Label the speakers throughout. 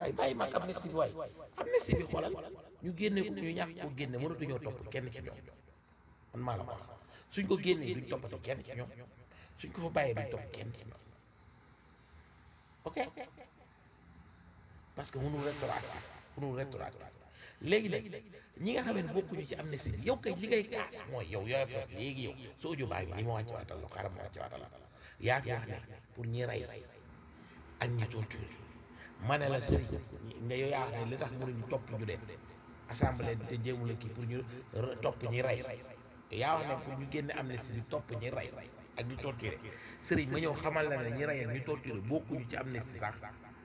Speaker 1: bàyyi bàyyi mag amnistie bi waay amnistie bi xoolal ñu génne ko ñu ñàkk ko génne mënatuñoo topp kenn ci ñoom man maa la ko wax suñ ko génnee duñ toppati kenn ci ñoom suñ ko fa bàyyee duñ topp kenn ci ñoom ok parce que mënul rétroactif mënul rétroactif léegi nag ñi nga xam ne bokkuñu ci amnistie bi yow kay li ngay kaas mooy yow yooyu fa léegi yow soo audio baa ngi ni ma wàcc waatal la xaaral ma wàcc waatal la yaa fi wax ne pour ñi rey ak ñi torture ma ne la sëriñ ne yow yaa wax ne li tax mënuñu topp ñu leen assemblée te jéemu la kii pour ñu topp ñi rey yaa wax ne pour ñu génne amnistie bi topp ñi rey ak ñu torturé sëriñ ma ñëw xamal la ne ñi rey ak ñu torturé bokkuñu ci amnistie sax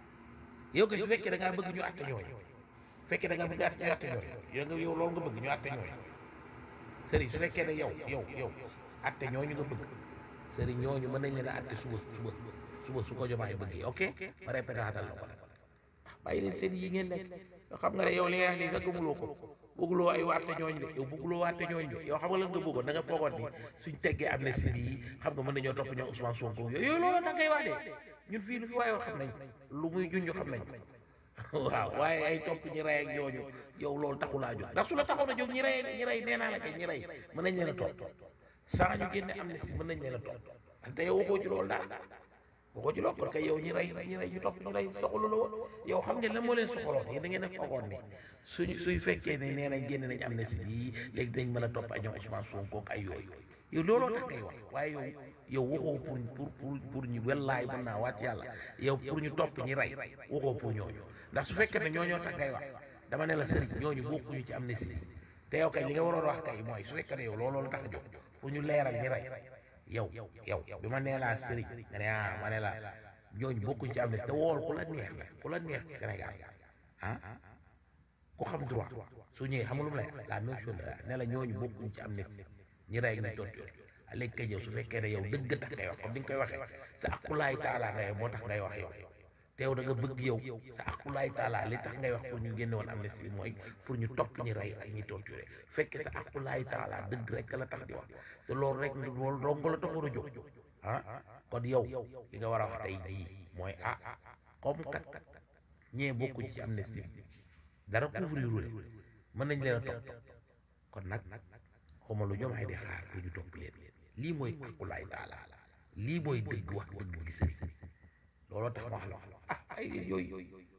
Speaker 1: yow kay su fekkee da ngaa bëgg ñu àtte ñooñu fekkee da nga bëgg àtte ñu àtte ñooñu yow nga yow loolu nga bëgg ñu àtte ñooñu sëriñ su fekkee ne yow yow yow àtte ñooñu nga bëgg sëriñ ñooñu mën nañ leen a àtte suba suba suba su ko jomaay bëggee ok ma répété waatal la ko nag bàyyi leen seen yi ngeen nekk yoo xam nga ne yow li nga wax nii sax gëmuloo ko bëgguloo ay waate ñooñ de yow bëgguloo waate ñooñ de yow xam nga lan nga bëggoon da nga foogoon ni suñ teggee amnistie yi xam nga mën nañoo topp ñoom Ousmane Sonko yooyu yooyu loolu da ngay wax de ñun fii lu fi waaye wax xam nañ lu muy junj xam nañ waaw waaye ay topp ñi rey ak ñooñu yow loolu taxulaa jóg ndax su la taxoon a jóg ñi rey ñi rey nee naa la kay ñi rey mën nañ leen a topp sans ñu génne amnistie mën nañ leen a topp te yow waxoo ci loolu daal waxoo ci loolu kon kay yow ñi rey ñi rey ñu topp ñu rey soxla la woon yow xam ngeen lan moo leen soxaloon yéen da ngeen a foogoon ni suñ suy fekkee ne nee nañ génne nañ amnistie bii léegi dinañ mën a topp ay ñoom Ousmane Sonko ak ay yooyu yow looloo tax ngay wax waaye yow yow waxoo pour pour pour pour ñu wellaay mën naa waat yàlla yow pour ñu topp ñi rey waxoo pour ñooñu ndax su fekkee ne ñooñoo tax ngay wax dama ne la sëriñ ñooñu bokkuñu ci amnistie te yow kay li nga waroon wax kay mooy su fekkee ne yow looloo tax a jóg pour ñu leeral ñi rey yow yow bi ma nee laa sëriñ nga ne ah ma ne la ñooñu bokkuñ ci amnistie te wool ku la neex la ku la neex ci Sénégal ah ku xam droit su ñëwee xam nga lu mu lay la même chose la ne la ñooñu bokkuñ ci amnistie ñi rey ñu torture léegi kay yow su fekkee ne yow dëgg tax ngay wax comme ni nga koy waxee sa akulaay taalaa ngay moo tax ngay wax yow te yow da nga bëgg yow sa akulaay taalaa li tax ngay wax pour ñu génne woon amnistie bi mooy pour ñu topp ñi rey ak ñi torturé fekkee sa akulaay taalaa dëgg rek la tax di wax te loolu rek loolu dong la taxoon a jóg ah kon yow li nga war a wax tey jii mooy ah comme kat ñee bokkuñ ci amnistie bi dara couvrir leen mën nañ leen a topp kon nag xawma lu ñoom ay di xaar pour ñu topp leen lii mooy akulaay taala lii mooy dëgg wax dëgg gi sëriñ looloo tax ma wax la wax ah ay yooyu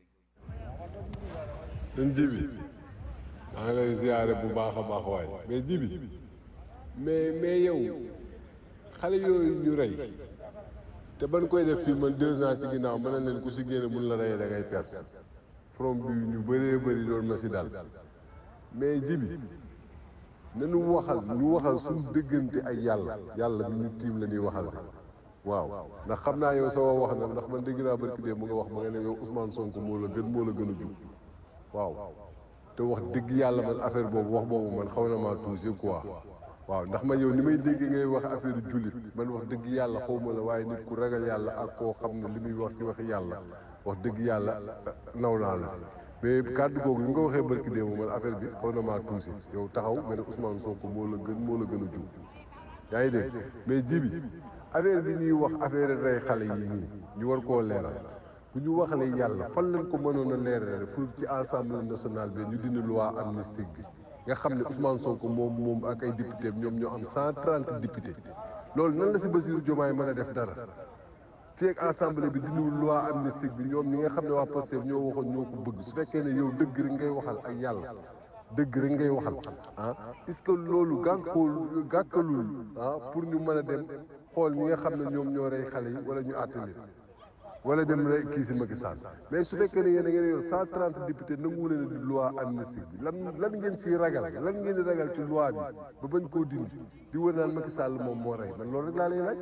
Speaker 2: seen jibi maa ngi lay ziyaare bu baax a baax waay mais jibi mais mais yow xale yooyu ñu rey te ban koy def fii man deux ans ci ginnaaw mën na leen ku si génne mun la reyee da ngay perte from bi ñu bëree bëri doon ma si dal mais jibi nanu waxal ñu waxal suñu dëggante ak yàlla yàlla mi ñu tiim la ñuy waxal de waaw ndax xam naa yow sama wax na ndax man dégg naa barki dee mu nga wax ma nga ne yow Ousmane Sonko moo la gën moo la gën a jub waaw te wax dëgg yàlla man affaire boobu wax boobu man xaw na maa touché quoi waaw ndax man yow ni may dégg ngay wax affaire jullit man wax dëgg yàlla xaw ma la waaye nit ku ragal yàlla ak koo xam ne li muy wax ci waxi yàlla wax dëgg yàlla naw naa la si mais kàddu googu ni nga ko waxee barki dee man affaire bi xaw na maa touché yow taxaw nga ne Ousmane Sonko moo la gën moo la gën a jub yaa ngi dégg mais jibi affaire bi ñuy wax affaire rey xale yi nii ñu war koo leeral bu ñu waxalee yàlla fan lañ ko mënoon a leerale fu ci assemblée nationale bi ñu dindi loi amnistique bi nga xam ne Ousmane Sonko moom moom ak ay député ñoom ñoo am cent trente député loolu nan la si Bassirou Diomaye mën a def dara fii ak assemblée bi dindiwul loi amnistique bi ñoom ñi nga xam ne waa Pastef ñoo waxoon ñoo ko bëgg su fekkee ne yow dëgg rek ngay waxal ak yàlla dëgg rek ngay waxal ah est-ce que loolu gànkool gàkkalul ah pour ñu mën a dem xool ñi nga xam ne ñoom ñoo rey xale yi wala ñu àtte leen wala dem rek kii si Macky Sall mais su fekkee ne yéen a ngeen yor cent trente députés nangu leen di loi amnistique bi lan lan ngeen siy ragal lan ngeen di ragal ci loi bi ba bañ koo dindi di wër naan Macky Sall moom moo rey man loolu rek laa lay laaj.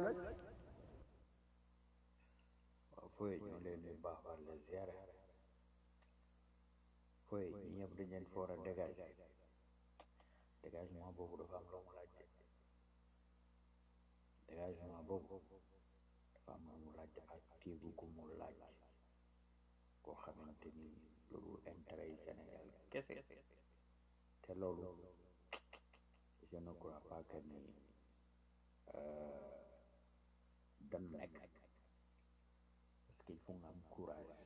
Speaker 3: waaw fooy ñu leen di baax war la ziare fooy ñi ñëpp dañ leen foor a dégager dégagement boobu dafa am lu mu laaj dégagement boobu dafa am lu mu laaj ak téegu gu mu laaj koo xamante ni loolu intérêt yi Sénégal kese te loolu je ne crois pas que ni dan nekk parce qu'il faut nga am courage